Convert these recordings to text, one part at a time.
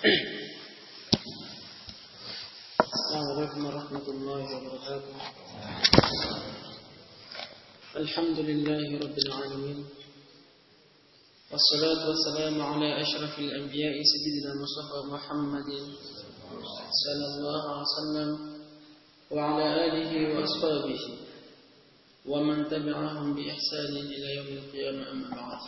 السلام عليكم ورحمة الله وبركاته الحمد لله رب العالمين والصلاة والسلام على أشرف الأنبياء سيدنا مصطفى محمد صلى الله عليه وسلم وعلى آله وأصحابه ومن تبعهم بإحسان إلى يوم القيامة أما بعد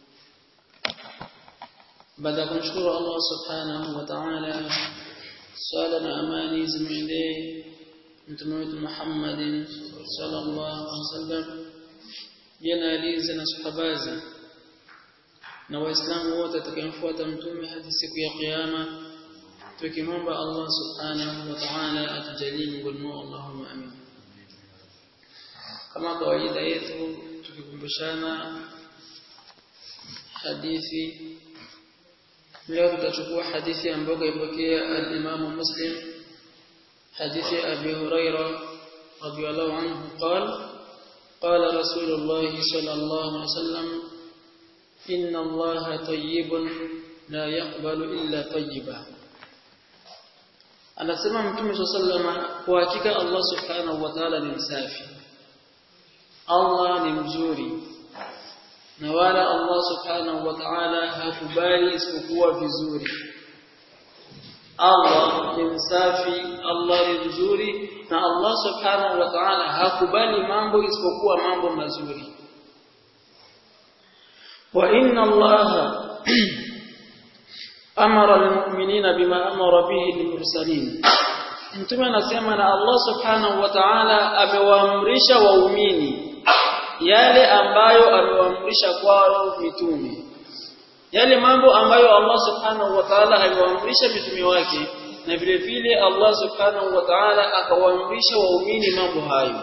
baada ya kumshukuru Allah subhanahu wa ta'ala swala na amani zimwendee mtume wetu Muhammad sallallahu alaihi wasallam jana alize na sahabazi na waislamu wote atakayemfuata mtume hadi siku ya kiyama tukimwomba Allah subhanahu wa ta'ala atujalie miongoni mwao Allahumma amin kama kawaida yetu tukikumbushana hadithi leo tutachukua hadithi ambayo kaipokea al-Imam Muslim hadithi Abi Huraira radiyallahu anhu قال قال رسول الله صلى الله عليه وسلم إن الله طيب لا يقبل إلا طيبا anasema mtume sallallahu kwa hakika Allah subhanahu wa ta'ala ni msafi Allah ni mzuri na wala Allah subhanahu wa ta'ala hakubali isipokuwa vizuri Allah ni msafi Allah ni mzuri na Allah subhanahu wa ta'ala hakubali mambo isipokuwa mambo mazuri wa inna Allah amara almu'minina bima amara bihi lilmursalin Mtume anasema na Allah subhanahu wa ta'ala amewaamrisha waumini yale ambayo amewaamrisha kwao mitume yale mambo ambayo Allah subhanahu wa ta'ala aliwaamrisha mitume wake na vile vile Allah subhanahu wa ta'ala akawaamrisha waumini mambo hayo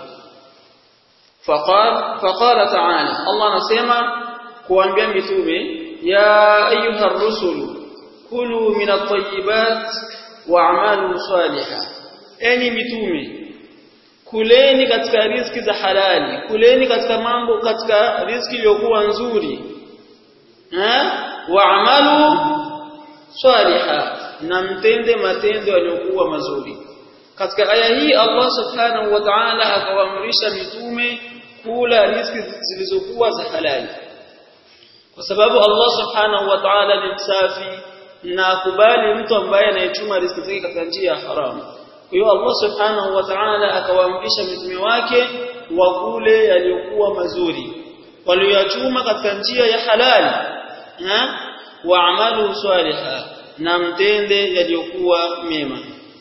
faqala faqala ta'ala Allah anasema kuambia mitume ya ayuha rusulu kulu min at-tayyibat wa'malu salihah enyi mitume kuleni katika riziki za halali kuleni katika mambo katika riziki iliyokuwa nzuri eh waamalu saliha na mtende matendo yaliyokuwa mazuri katika aya hii Allah subhanahu wa ta'ala akawaamrisha mitume kula riziki zilizokuwa za halali kwa sababu Allah subhanahu wa ta'ala ni msafi na akubali mtu ambaye anayechuma riziki zake katika njia ya haramu kwa hiyo Allah subhanahu wa ta'ala akawaamrisha mitume wake wakule yaliyokuwa mazuri walioyachuma katika njia ya halali na waamalu saliha na mtende yaliyokuwa mema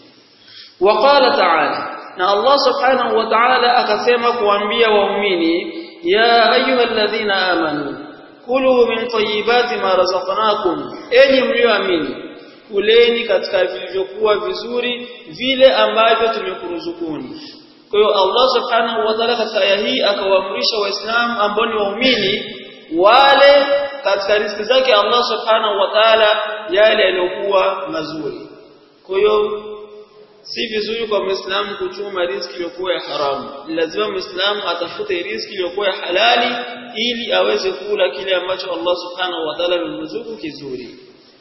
waqala ta'ala na Allah subhanahu wa ta'ala akasema kuambia waumini ya ayyuhalladhina amanu kulu min tayyibati ma razaqnakum enyi mlioamini kuleni katika vilivyokuwa vizuri vile ambavyo tumekuruzukuni kwa hiyo Allah subhanahu wa ta'ala katika aya hii akawaamrisha waislamu ambao ni waumini wale katika riziki zake Allah subhanahu wa ta'ala yale yaliyokuwa mazuri kwa hiyo si vizuri kwa muislamu kuchuma riziki iliyokuwa ya haramu lazima muislamu atafute riziki iliyokuwa ya halali ili aweze kula kile ambacho Allah subhanahu wa ta'ala amemruzuku kizuri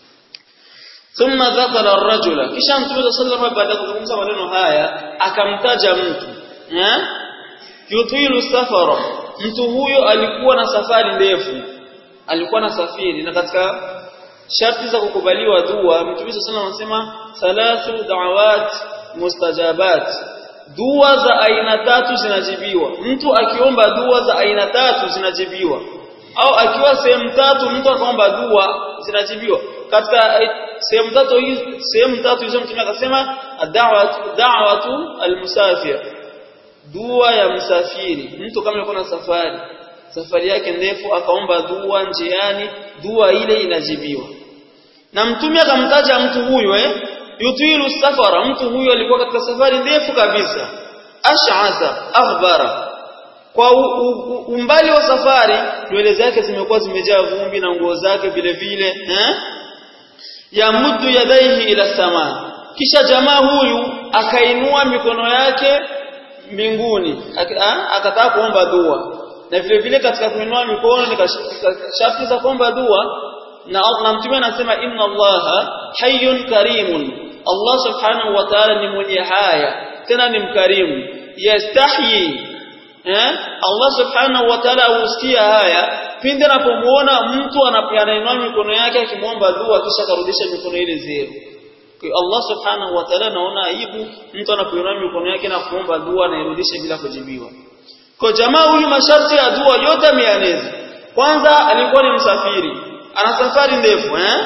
thumma dhakara ar-rajula kisha mtume sallallahu baada ya kuzungumza maneno haya akamtaja mtu eh yutilu safara mtu huyo alikuwa na safari ndefu alikuwa na safiri na katika sharti za kukubaliwa dua mtume sallallahu anasema thalathu da'awat mustajabat dua za aina tatu zinajibiwa mtu akiomba dua za aina tatu zinajibiwa au akiwa sehemu tatu mtu akaomba dua zinajibiwa katika sehemu tatu hizo sehemu tatu hizo mtume akasema da'watu da'watu almusafir dua ya msafiri mtu kama yuko na safari safari yake ndefu akaomba dua njiani dua ile inajibiwa na mtume akamtaja mtu huyo eh yutilu safara mtu huyo alikuwa katika safari ndefu kabisa ash'atha akhbara kwa u, u, umbali wa safari nywele zake zimekuwa zimejaa vumbi na nguo zake vile vile eh yamuddu yadaihi ila sama kisha jamaa huyu akainua mikono yake mbinguni akataka kuomba dua na vile vile katika kuinua mikono ni sharti za kuomba dua na na mtume anasema inna allaha hayyun karimun Allah subhanahu wa ta'ala ni mwenye haya tena ni mkarimu yastahyi eh Allah subhanahu wa ta'ala husikia haya pindi anapomuona mtu anapoinua mikono yake akimwomba dua kisha karudisha mikono ile zero kwa Allah subhanahu wa ta'ala anaona aibu mtu anapoinua mikono yake na kuomba dua na irudishe bila kujibiwa kwa jamaa huyu masharti ya dua yote ameyaneza kwanza alikuwa ni msafiri ana safari ndefu eh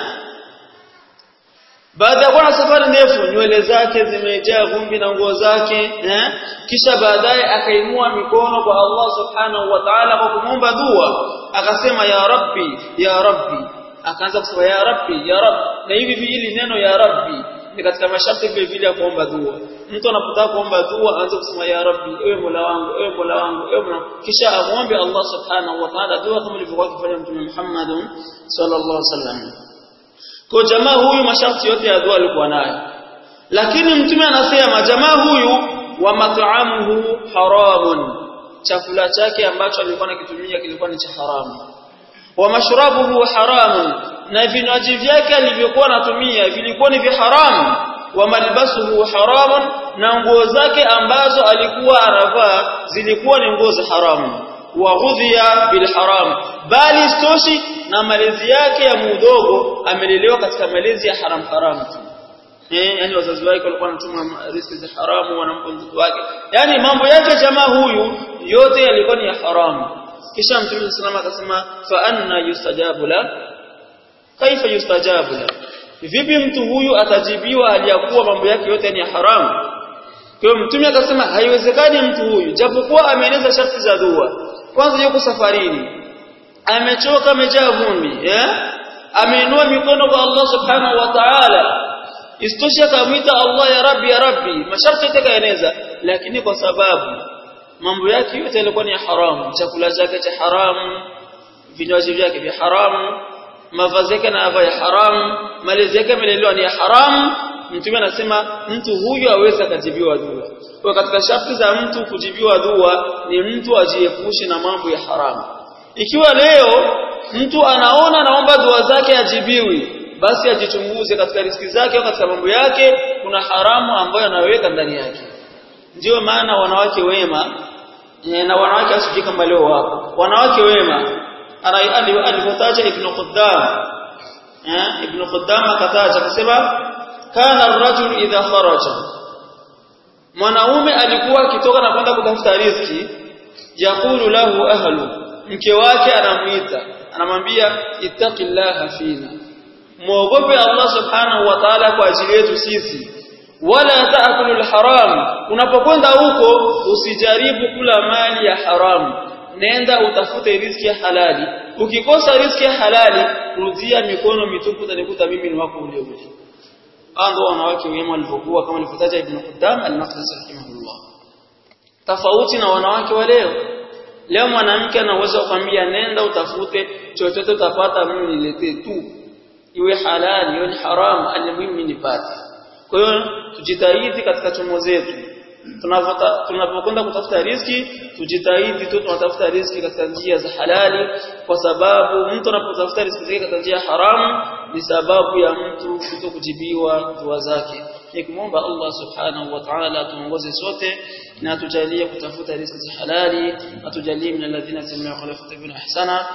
baada ya kuwa na safari ndefu nywele zake zimejaa vumbi na nguo zake eh kisha baadaye akainua mikono kwa Allah subhanahu wa ta'ala kwa kumwomba dua akasema ya rabbi ya rabbi akaanza kusema ya rabbi ya rabbi na hivi vile neno ya rabbi ni katika masharti vile vile ya kuomba dua mtu anapotaka kuomba dua aanze kusema ya rabbi ewe mola wangu ewe mola wangu ewe mola kisha amwombe Allah subhanahu wa ta'ala dua kama ilivyokuwa akifanya mtume Muhammad sallallahu alaihi wasallam kwa jamaa huyu masharti yote ya dua alikuwa nayo lakini mtume anasema jamaa huyu wa mat'amuhu haramun chakula chake ambacho alikuwa anakitumia kilikuwa ni cha haramu wa mashrabuhu haramun na vinywaji vyake alivyokuwa anatumia vilikuwa ni vya haramu wa malbasuhu haramun na nguo zake ambazo alikuwa anavaa zilikuwa ni nguo za haramu wa ghudhiya bil haram bali stoshi na malezi yake ya mudogo amelelewa katika malezi ya haram haram tu eh yani wazazi wake walikuwa wanatuma riziki za haramu wanampa mtoto wake yani mambo yake jamaa huyu yote yalikuwa ni ya haramu kisha mtume sallallahu akasema fa anna yustajabu la kaifa yustajabu la vipi mtu huyu atajibiwa aliyakuwa mambo yake yote ni ya haramu kwa hiyo mtume akasema haiwezekani mtu huyu japokuwa ameeneza sharti za dua kwanza yuko safarini amechoka amejaa vumbi eh ameinua mikono kwa Allah subhanahu wa ta'ala istosha akamwita Allah ya rabbi ya rabbi masharti yatakaeneza lakini kwa sababu mambo yake yote yalikuwa ni haramu chakula chake cha haramu vinywaji vyake vya haramu mavazi yake na ya haramu malezi yake yamelelewa ni ya haramu mtume anasema mtu huyu aweza akajibiwa dua kwa katika sharti za mtu kujibiwa dua ni mtu ajiepushe na mambo ya haramu ikiwa leo mtu anaona naomba dua zake ajibiwi basi ajichunguze katika riziki zake au katika mambo yake kuna haramu ambayo anaweka ndani yake ndio maana wanawake wema na wanawake asije kama leo wapo wanawake wema alivyotaja ibn Quddam eh ibn Quddam akataja akasema kana ar-rajul idha kharaja mwanaume alikuwa akitoka na kwenda kutafuta riziki yakulu lahu ahlu mke wake anamuita anamwambia ittaqillaha fina muogope Allah subhanahu wa ta'ala kwa ajili yetu sisi wala taakulu alharam unapokwenda huko usijaribu kula mali ya haramu nenda utafute riziki ya halali ukikosa riziki ya halali rudia mikono mitupu utanikuta mimi ni wako ule ule ando wanawake wema walivyokuwa kama alivyotaja ibn Qudam al-Maqdisi rahimahullah tofauti na wanawake wa leo leo mwanamke anaweza kukwambia nenda utafute chochote utapata mimi niletee tu iwe halali iwe haram alimuhimu nipate kwa hiyo tujitahidi katika chomo zetu tunapokwenda kutafuta riziki tujitahidi tu tunatafuta riziki katika njia za halali kwa sababu mtu anapotafuta riziki zake katika njia haramu ni sababu ya mtu kutokujibiwa dua zake nikimwomba Allah subhanahu wa ta'ala tuongoze sote na atujalie kutafuta riziki za halali atujalie min alladhina sami'u qawla fatabina ahsana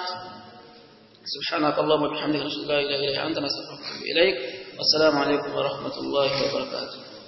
سبحانك اللهم وبحمدك نشهد ان لا اله الا انت نستغفرك ونتوب اليك والسلام عليكم ورحمه الله وبركاته